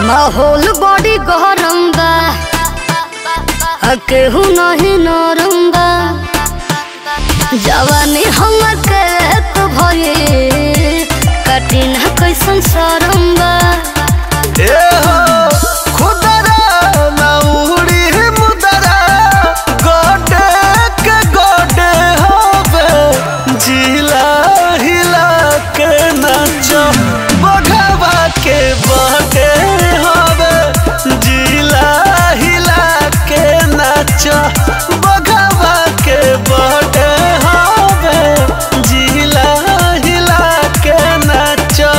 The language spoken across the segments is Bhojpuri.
माहौल बड़ी गरम बा आ केहू नहीं नरम बा जवानी हमर के तो भये कठिन कैसन शरम बा ए हो खुदरा ना उड़ी मुदरा गोटे के गोटे होवे जिला हिला के नाचो बघवा के बटे होवे जिला हिला के नाचो बघवा के बटे होवे जिला हिला के नाचो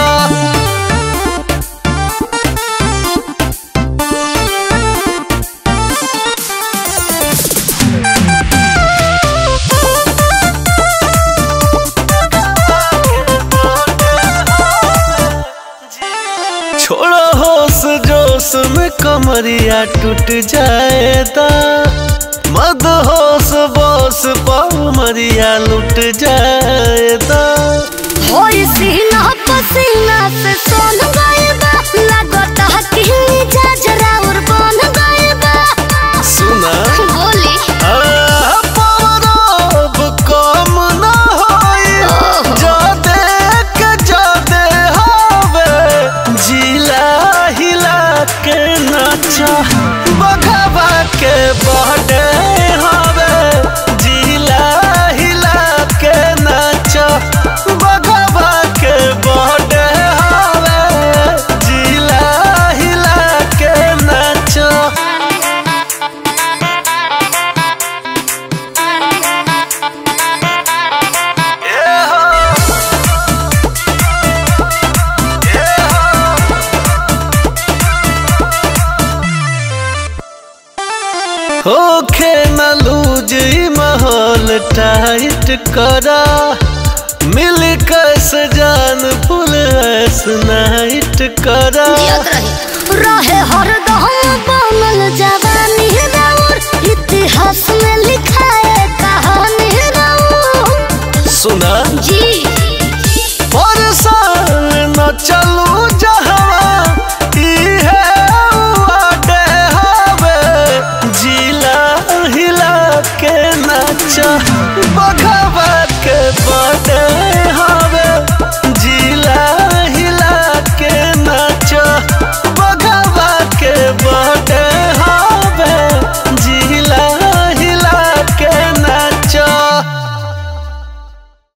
छोड़ो होश जोश में कमरिया टूट जाएगा मद होश बोस पमरिया लुट जाएगा होई सीना पसीना से सोन गए बा लागत है कि जजरा और बन गए बा सुना बोली आ, पवरब कम न होई जादे के जादे हवे जिला हिला के नाचा बघवा के बहडे हवे जिला हिला के नाचा बघवा के बहडे हवे जिला हिला के नाचा होखे न लूज ई माहौल टाइट करा मिल कस जान फुल ऐस नाइट करा जियत रही रहे हरदम बनल जवानी राउर इतिहास में लिखाए कहानी राउर सुना जी